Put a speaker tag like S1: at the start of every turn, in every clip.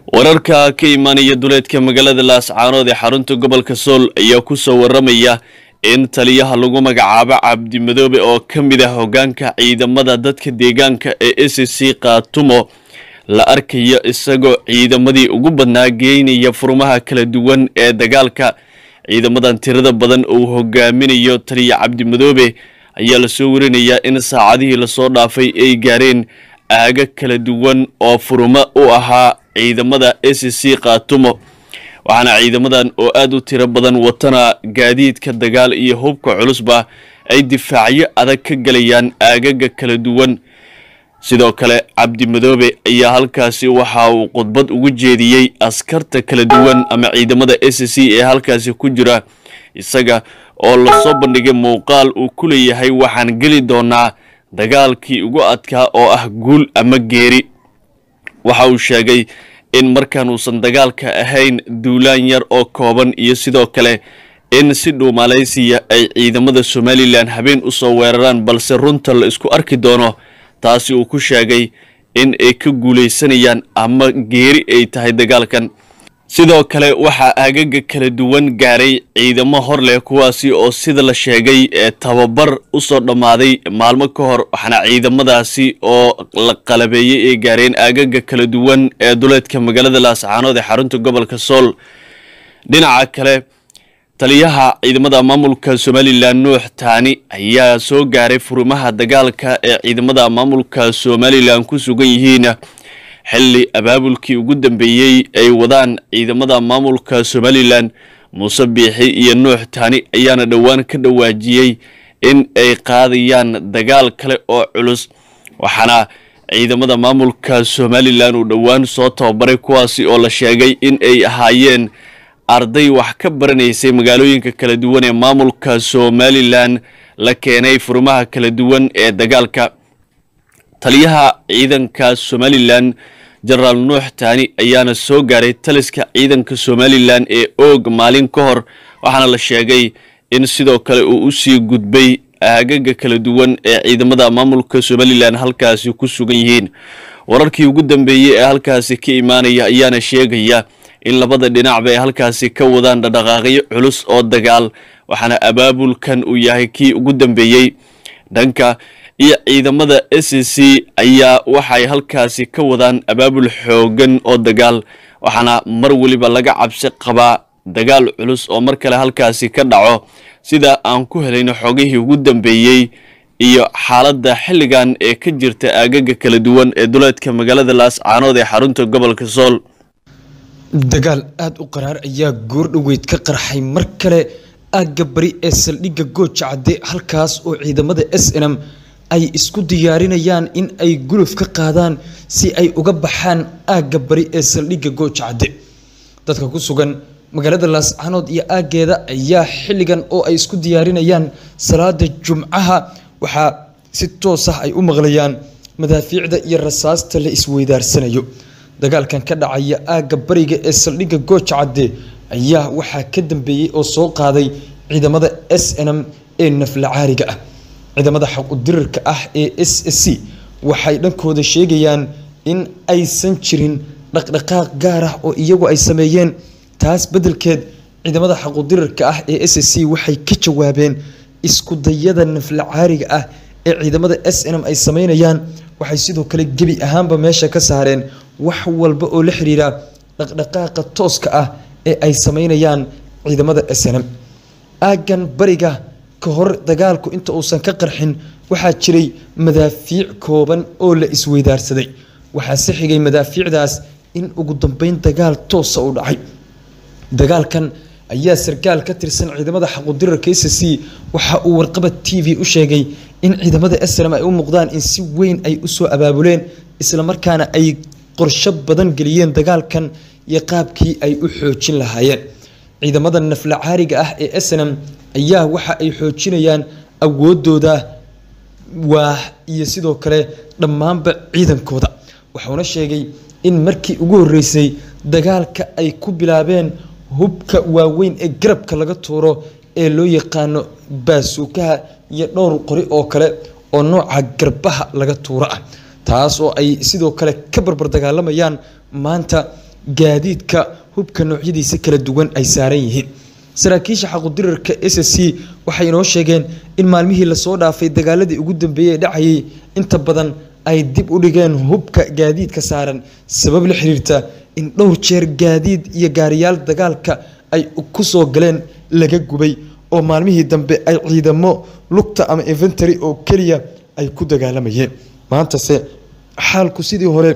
S1: wararka ka imaanaya duleedka magaalada laascaanood ee xarunta gobolka sool ayaa ku soo waramaya in taliyaha lagu magacaabo cabdimadoobe oo ka mid ah hoggaanka ciidamada dadka deegaanka ee s c kaatumo la arkayo isagoo ciidamadii ugu badnaa geynaya furmaha kala duwan ee dagaalka ciidamadan tirada badan uu hogaaminayo taliya cabdimadoobe ayaa lasoo warinayaa in saacadihii lasoo dhaafay ay gaareen aaga kala duwan oo furmo u ahaa ciidamada s c kaatumo waxaana ciidamadan oo aada u tiro badan watana gaadiidka dagaal iyo hubka culusba ay difaacyo adag ka galayaan aagaga kala duwan sidoo kale cabdimadoobe ayaa halkaasi waxa uu khudbad ugu jeediyey askarta kala duwan ama ciidamada s c ee halkaasi ku jira isaga oo lasoo bandhigay muuqaal uu ku leeyahay waxaan geli doonaa dagaalkii ugu adkaa oo ah guul ama geeri waxa uu sheegay in markaan uusan dagaalka ahayn duulaan yar oo kooban iyo sidoo kale in si dhow malaysiya ay ciidamada somalilan habeen usoo weeraraan balse runta la isku arki doono taasi uu ku sheegay in ay ka guulaysanayaan ama geeri ay tahay dagaalkan sidoo kale waxaa aagaga kala duwan gaaray ciidamo hor leh kuwaasi oo sida la sheegay ee tababar usoo dhammaaday maalmo ka hor waxaana ciidamadaasi oo la qalabeeyey ay gaareen aagaga kala duwan ee duleedka magaalada laascaanood ee xarunta gobolka sool dhinaca kale taliyaha ciidamada maamulka somalilan nuux taani ayaa soo gaaray furimaha dagaalka ee ciidamada maamulka somalilan ku sugan yihiin xilli abaabulkii ugu dambeeyey ay wadaan ciidamada maamulka somalilan muuse biixi iyo nuux taani ayaana dhowaan ka dhawaajiyey in ay qaadayaan dagaal kale oo culus waxaana ciidamada maamulka somalilan uu dhowaan soo tababaray kuwaasi oo la sheegay in ay ahaayeen arday wax ka baranaysay magaalooyinka kala duwan ee maamulka somalilan la keenay furimaha kala duwan ee dagaalka taliyaha ciidanka somalilan jenaraal nuux taani ayaana soo gaaray taliska ciidanka somalilan ee oog maalin ka hor waxaana la sheegay in sidoo kale uu usii gudbay aagaga kala duwan ee ciidamada maamulka somalilan halkaasi ku sugan yihiin wararkii ugu dambeeyey ee halkaasi ka imaanaya ayaana sheegaya in labada dhinacba ay halkaasi ka wadaan dhaqdhaqaaqyo culus oo dagaal waxaana abaabulkan uu yahay kii ugu dambeeyey dhanka iyo ciidamada s c ayaa waxay halkaasi ka wadaan abaabul xoogan oo dagaal waxaana mar weliba laga cabsi qabaa dagaal culus oo mar kale halkaasi ka dhaco sida aan ku helayno xogihii ugu dambeeyey iyo xaaladda xilligan ee ka jirta aagaga kala duwan ee duleedka magaalada laascaanood ee xarunta gobolka sool
S2: dagaal aada u qaraar ayaa goordhoweyd ka qarxay mar kale aagga bari ee saldhigga gooja cadde halkaas oo ciidamada s n m ay isku diyaarinayaan in ay guluf ka qaadaan si ay uga baxaan aagga bari ee saldhigga gooja cadde dadka ku sugan magaalada laascaanood iyo aaggeeda ayaa xilligan oo ay isku diyaarinayaan salaada jumcaha waxaa si toos ah ay u maqlayaan madaafiicda iyo rasaasta la isweydaarsanayo dagaalkan ka dhacaya aagga bariga ee saldhigga gooja cadde ayaa waxaa ka dambeeyey oo soo qaaday ciidamada s n m ee naflacaariga ah ciidamada xaqudirirka ah ee s c waxay dhankooda sheegayaan in aysan jirin dhaqdhaqaaq gaar ah oo iyagu ay sameeyeen taas beddelkeed ciidamada xaqudirirka ah ee s c waxay ka jawaabeen iskudayada naflacaariga ah ee ciidamada s n m ay sameynayaan waxay sidoo kale gebi ahaanba meesha ka saareen wax walba oo la xiriira dhaqdhaqaaqa tooska ah ee ay sameynayaan ciidamada s n m aaggan bariga ka hor dagaalku inta uusan ka qarxin waxaa jiray madaafiic kooban oo la isweydaarsaday waxaa si xigay madaafiicdaas in ugu dambeyn dagaal toosa u dhacay dagaalkan ayaa sarkaal ka tirsan ciidamada xaqudirarka s c waxa uu warqabad t v u sheegay in ciidamada snm ay u muuqdaan in si weyn ay usoo abaabuleen islamarkaana ay qorsho badan geliyeen dagaalkan iyo qaabkii ay u xoojin lahaayeen ciidamada naflacaariga ah ee snm ayaa waxa ay xoojinayaan awoodooda waa iyo sidoo kale dhammaanba ciidankooda wuxuuna sheegay in markii ugu horeysay dagaalka ay ku bilaabeen hubka waaweyn ee garabka laga tuuro ee loo yaqaano baasuukaha iyo dhowr qori oo kale oo nooca garbaha laga tuuro ah taas oo ay sidoo kale ka barbar dagaalamayaan maanta gaadiidka hubka noocyadiisa kala duwan ay saaran yihiin saraakiisha xaqudirarka s c waxay inoo sheegeen in maalmihii lasoo dhaafay dagaaladii ugu dambeeyey ee dhacayay inta badan ay dib u dhigeen hubka gaadiidka saaran sabab la xiriirta in dhowr jeer gaadiid iyo gaariyaal dagaalka ay ku soo galeen laga gubay oo maalmihii dambe ay ciidamo lugta ama inventary oo keliya ay ku dagaalamayeen maantase xaalku sidii hore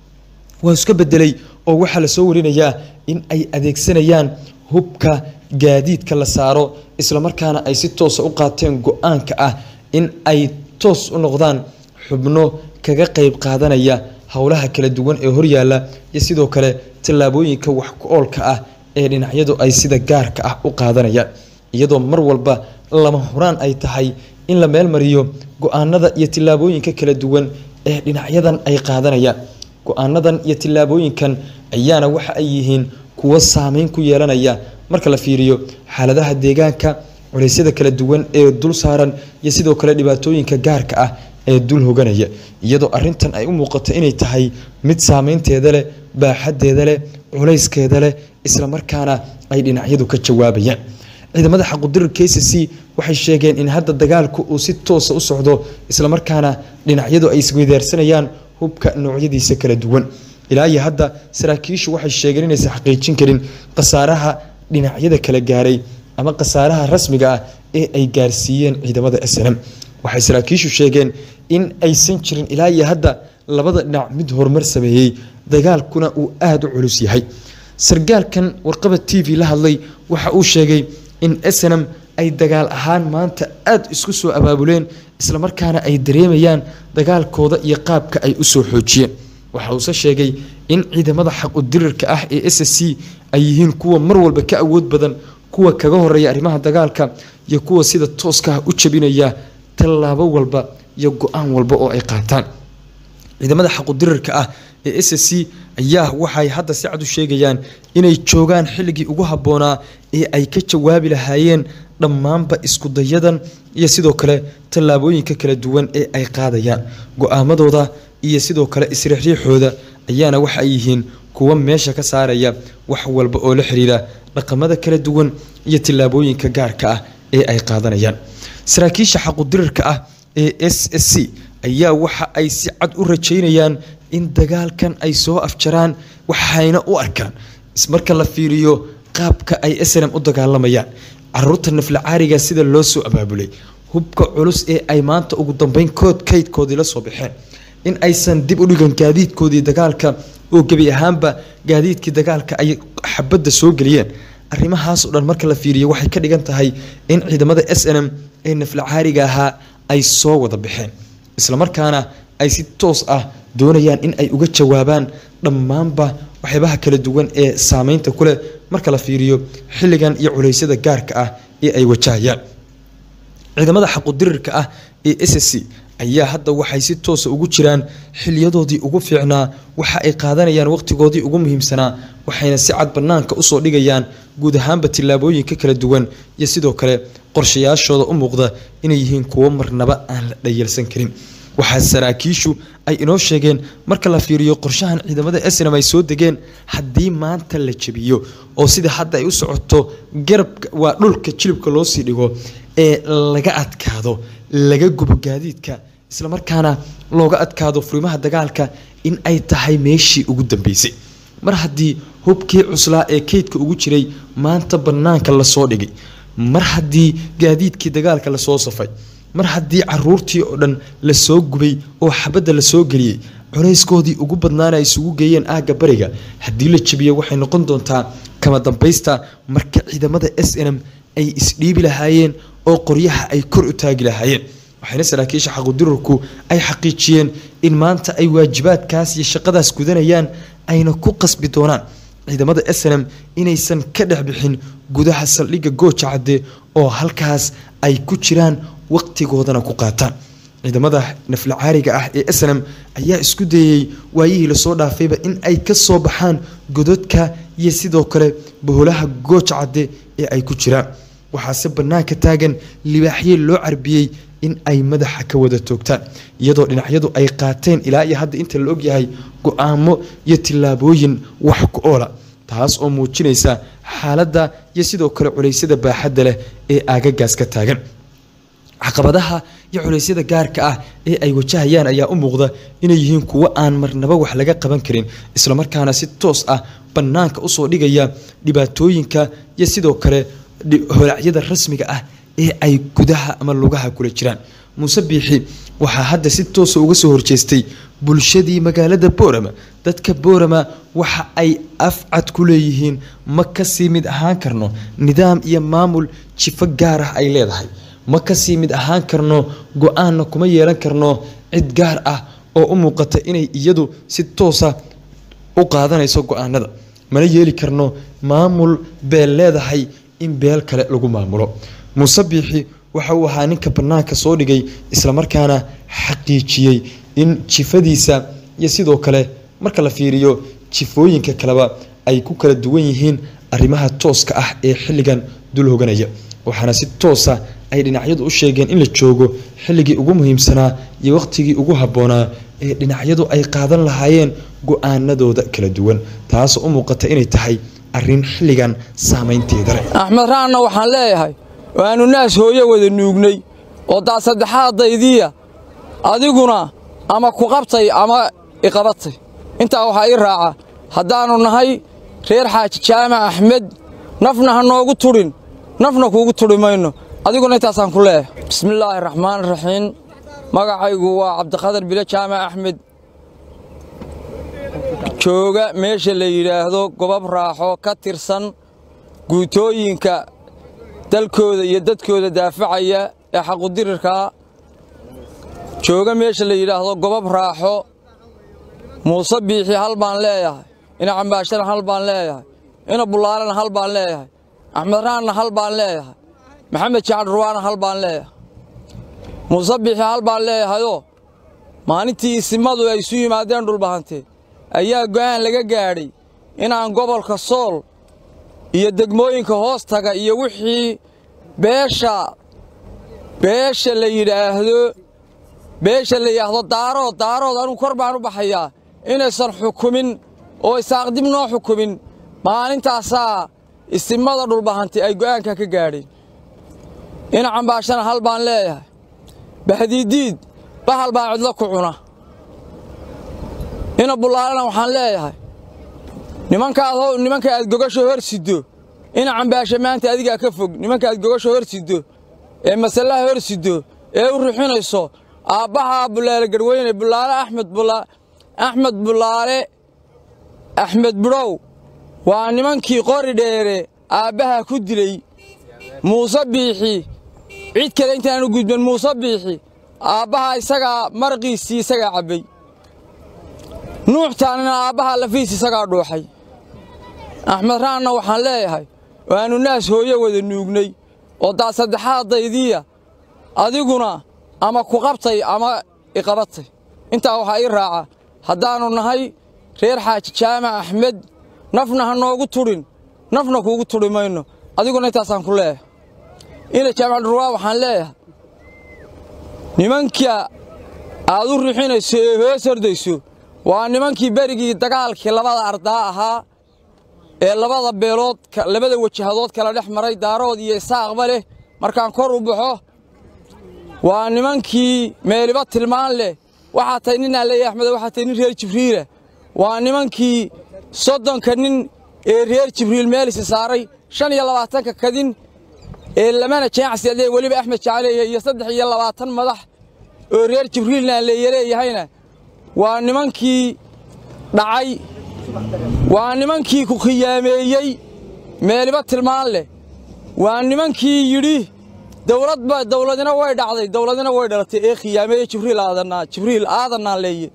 S2: waa iska bedelay oo waxaa lasoo warinayaa in ay adeegsanayaan hubka gaadiidka la saaro islamarkaana ay si toosa u qaateen go-aanka ah in ay toos u noqdaan xubno kaga qeyb qaadanaya howlaha kala duwan ee horyaala iyo sidoo kale tallaabooyinka wax ku-oolka ah ee dhinacyadu ay sida gaarka ah u qaadanayaan iyadoo mar walba lama huraan ay tahay in la meelmariyo go-aanada iyo tillaabooyinka kala duwan ee dhinacyadan ay qaadanayaan go-aanadan iyo tillaabooyinkan ayaana waxa ay yihiin kuwo saameyn ku yeelanaya marka la fiiriyo xaaladaha deegaanka culeysyada kala duwan ee dul saaran iyo sidoo kale dhibaatooyinka gaarka ah ee dul hoganaya iyadoo arintan ay u muuqato inay tahay mid saameynteeda leh baaxadeeda leh culayskeeda leh islamarkaana ay dhinacyadu ka jawaabayaan ciidamada xaqudirir k c c waxay sheegeen in hadda dagaalku uu si toosa u socdo islamarkaana dhinacyadu ay isweydaarsanayaan hubka noocyadiisa kala duwan ilaa iyo hadda saraakiishu waxay sheegeen inaysan xaqiijin karin khasaaraha dhinacyada kala gaaray ama khasaaraha rasmiga ah ee ay gaarsiiyeen ciidamada snm waxay saraakiishu sheegeen in aysan jirin ilaa iyo hadda labada dhinac mid horumar sameeyey dagaalkuna uu aada u culus yahay sargaalkan warqaba t v la hadlay waxa uu sheegay in snm ay dagaal ahaan maanta aada isku soo abaabuleen islamarkaana ay dareemayaan dagaalkooda iyo qaabka ay usoo xoojiyeen waxa uuse sheegay in ciidamada xaqudirirka ah ee s c ay yihiin kuwa mar walba ka awood badan kuwa kaga horeeya arrimaha dagaalka iyo kuwa sida tooska ah u jabinaya tallaabo walba iyo go-aan walba oo ay qaataan ciidamada xaqudirirka ah ee s c ayaa waxay hadda si cad u sheegayaan inay joogaan xilligii ugu habboonaa ee ay ka jawaabi lahaayeen dhammaanba iskudayadan iyo sidoo kale tallaabooyinka kala duwan ee ay qaadayaan go-aamadooda iyo sidoo kale isriixriixooda ayaana waxa ay yihiin kuwa meesha ka saaraya wax walba oo la xiriira dhaqamada kala duwan iyo tillaabooyinka gaarka ah ee ay qaadanayaan saraakiisha xaqudirirka ah ee s s c ayaa waxa ay si cad u rajaynayaan in dagaalkan ay soo afjaraan waxayna u arkaan marka la fiiriyo qaabka ay snm u dagaalamayaan caruurta naflacaariga sida loo soo abaabulay hubka culus ee ay maanta ugu dambeyn kood kaydkoodii la soo baxeen in aysan dib u dhigan gaadiidkoodii dagaalka oo gebi ahaanba gaadiidkii dagaalka ay xabadda soo geliyeen arrimahaas oo dhan marka la fiiriyo waxay ka dhigan tahay in ciidamada s n m ee naflacaariga ahaa ay soo wada baxeen islamarkaana ay si toos ah doonayaan in ay uga jawaabaan dhammaanba waxyaabaha kala duwan ee saameynta ku leh marka la fiiriyo xilligan iyo culeysyada gaarka ah ee ay wajahayaan ciidamada xaqudirirka ah ee s c ayaa hadda waxay si toosa ugu jiraan xiliyadoodii ugu fiicnaa waxa ay qaadanayaan waqtigoodii ugu muhiimsanaa waxayna si cad bannaanka usoo dhigayaan guud ahaanba tillaabooyinka kala duwan iyo sidoo kale qorshayaashooda u muuqda inay yihiin kuwo marnaba aan la dhayalsan karin waxaa saraakiishu ay inoo sheegeen marka la fiiriyo qorshahan ciidamada snm ay soo degeen haddii maanta la jabiyo oo sida hadda ay u socoto garabka waa dhulka jilibka loo sii dhigo ee laga adkaado laga gubo gaadiidka islamarkaana looga adkaado furimaha dagaalka in ay tahay meeshii ugu dambeysay mar haddii hubkii cuslaa ee keydka ugu jiray maanta bannaanka lasoo dhigay mar haddii gaadiidkii dagaalka lasoo safay mar haddii caruurtii oo dhan lasoo gubay oo xabadda lasoo geliyey culayskoodii ugu badnaana ay isugu geeyeen aagga bariga haddii la jabiyo waxay noqon doontaa kama dambaysta marka ciidamada s n m ay isdhiibi lahaayeen oo qoryaha ay kor u taagi lahaayeen waxayna saraakiisha xaqudirarku ay xaqiijiyeen in maanta ay waajibaadkaas iyo shaqadaas gudanayaan ayna ku qasbi doonaan ciidamada s n m inaysan ka dhex bixin gudaha saldhigga gooja cadde oo halkaas ay ku jiraan waqtigoodana ku qaataan ciidamada naflacaariga ah ee s n m ayaa isku dayey waayihii lasoo dhaafayba in ay ka soo baxaan gododka iyo sidoo kale boholaha gooja cadde ee ay ku jiraan waxaase bannaanka taagan libaaxye loo carbiyey in ay madaxa ka wada toogtaan iyadoo dhinacyadu ay qaateen ilaa iyo hadda inta la ogyahay go-aamo iyo tillaabooyin wax ku oola taas oo muujinaysa xaaladda iyo sidoo kale culeysyada baaxadda leh ee aagagaas ka taagan caqabadaha iyo culeysyada gaarka ah ee ay wajahayaan ayaa u muuqda inay yihiin kuwo aan marnaba wax laga qaban karin islamarkaana si toos ah bannaanka usoo dhigaya dhibaatooyinka iyo sidoo kale holacyada rasmiga ah ee ay gudaha ama lugaha kula jiraan muuse biixi waxaa hadda si toosa uga soo horjeestay bulshadii magaalada boorama dadka boorama waxa ay afcad ku leeyihiin ma kasii mid ahaan karno nidaam iyo maamul jifo gaar ah ay leedahay ma kasii mid ahaan karno go-aanna kuma yeelan karno cid gaar ah oo u muuqata inay iyadu si toosa u qaadanayso go-aanada mana yeeli karno maamul beel leedahay in beel kale lagu maamulo muuse biixi waxa uu ahaa ninka bannaanka soo dhigay islamarkaana xaqiijiyey in jifadiisa iyo sidoo kale marka la fiiriyo jifooyinka kaleba ay ku kala duwan yihiin arrimaha tooska ah ee xilligan dul hoganaya waxaana si toosa ay dhinacyadu u sheegeen in la joogo xilligii ugu muhiimsanaa iyo waqtigii ugu habboonaa ee dhinacyadu ay qaadan lahaayeen go-aanadooda kala duwan taasoo u muuqata inay tahay arrin xilligan saamaynteeda leh
S3: axmed raanna waxaan leeyahay waannu naas hooye wada nuugnay oo daa saddexaadaydiiya adiguna ama ku qabtay ama iqabatay intaa waxaa ii raaca haddaannu nahay reer xaaji jaamac axmed nafna ha noogu tudhin nafna kuugu tudhi mayno adiguna intaasaan ku leeyahay bismillaahi raxmaan raxiim magacaygu waa cabdiqadar bile jaamac axmed jooga meesha la yidhaahdo gobab raaxo ka tirsan guutooyinka dalkooda iyo dadkooda daafacaya ee xaqudirirkaa jooga meesha la yidhaahdo gobab raaxo muuse biixi hal baan leeyahay ina cambaashana hal baan leeyahay ina bullaalana hal baan leeyahay axmed raanna hal baan leeyahay maxamed jacad ruwaana hal baan leeyahay muuse biixi hal baan leeyahayoo maalintii isimadu ay isu yimaadeen dhulbahante ayaa go'aan laga gaadhay inaan gobolka sool iyo degmooyinka hoos taga iyo wixii beesha beesha la yidhaahdo beesha la yidhaahdo daarood daarood anugu kor baan u baxayaa inaysan xukumin oo isaaqdib noo xukumin maalintaasaa isimada dhulbahanti ay go'aanka ka gaadheen ina cambaashana hal baan leeyahay bahdiidiid bahal baa cidlo ku cuna ina bullaalana waxaan leeyahay nimankaad nimanka aad gogasho hor siddo ina cambaasha maanta adigaa ka fog nimanka aad gogasho hor siddo ee masallaha hor siddo ee u rixinayso aabbahaa bulaale garweyne bulaale axmed axmed bulaale axmed budhow waa nimankii qori dheere aabbaha ku dilay muuse biixi cid kale intaanu gudban muuse biixi aabbaha isagaa marqiisii isagaa cabbay nuuxtaanina aabbaha lafiis isagaa dhuuxay axmed raanna waxaan leeyahay waannu naas hooye wada nuugnay oo daa saddexaadaydiiya adiguna ama ku qabtay ama iqabatay intaa waxaa ii raaca haddaannu nahay reer xaaji jaamac axmed nafna ha noogu tudhin nafna kuugu tudhi mayno adiguna intaasaan ku leeyahay ina jaamac dhurwaa waxaan leeyahay nimanka aad u rixinayso ee hoos hordayso waa nimankii berigii dagaalkii labada ardaa ahaa ee labada beelood labada wajahadood kala dhex maray daarood iyo isaaqba leh markaan kor u baxo waa nimankii meeliba tilmaan leh waxaa tahay ninaa leeyahy axmed waxaa tahay nin reer jibriila waa nimankii soddonka nin ee reer jibriil meelisi saaray shan iyo labaatanka kadin ee lamana jeecsi adee weliba axmed jacaleeya iyo saddex iyo labaatan madax oo reer jibriilna leeya leeyahayna waa nimankii dhacay waa nimankii ku khiyaameeyey meeliba tilmaan leh waa nimankii yidhi dawladba dawladina way dhacday dawladina way dhalatay ee khiyaameeye jibriil aadanaa jibriil aadanaa leeye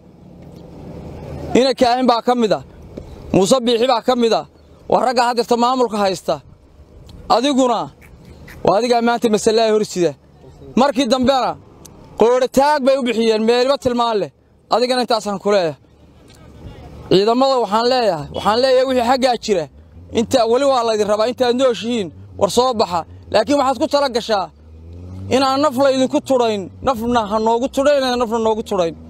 S3: ina kaahin baa ka mid ah muuse biixi baa ka mid ah waa raggaa haddeerta maamulka haysta adiguna waa adigaa maanta masalaha horsida markii dambena qoodhataag bay u bixiyeen meeliba tilmaan leh adigana intaasaan ku leeyahay ciidamada waxaan leeyahay waxaan leeyahay wixii xaggaa jira inta weli waa laydin rabaa intaad nooshihiin war soo baxa laakiin waxaad ku tala gashaa inaan naf laydinku tudhayn nafna ha noogu tudhayn nafna noogu tudhayn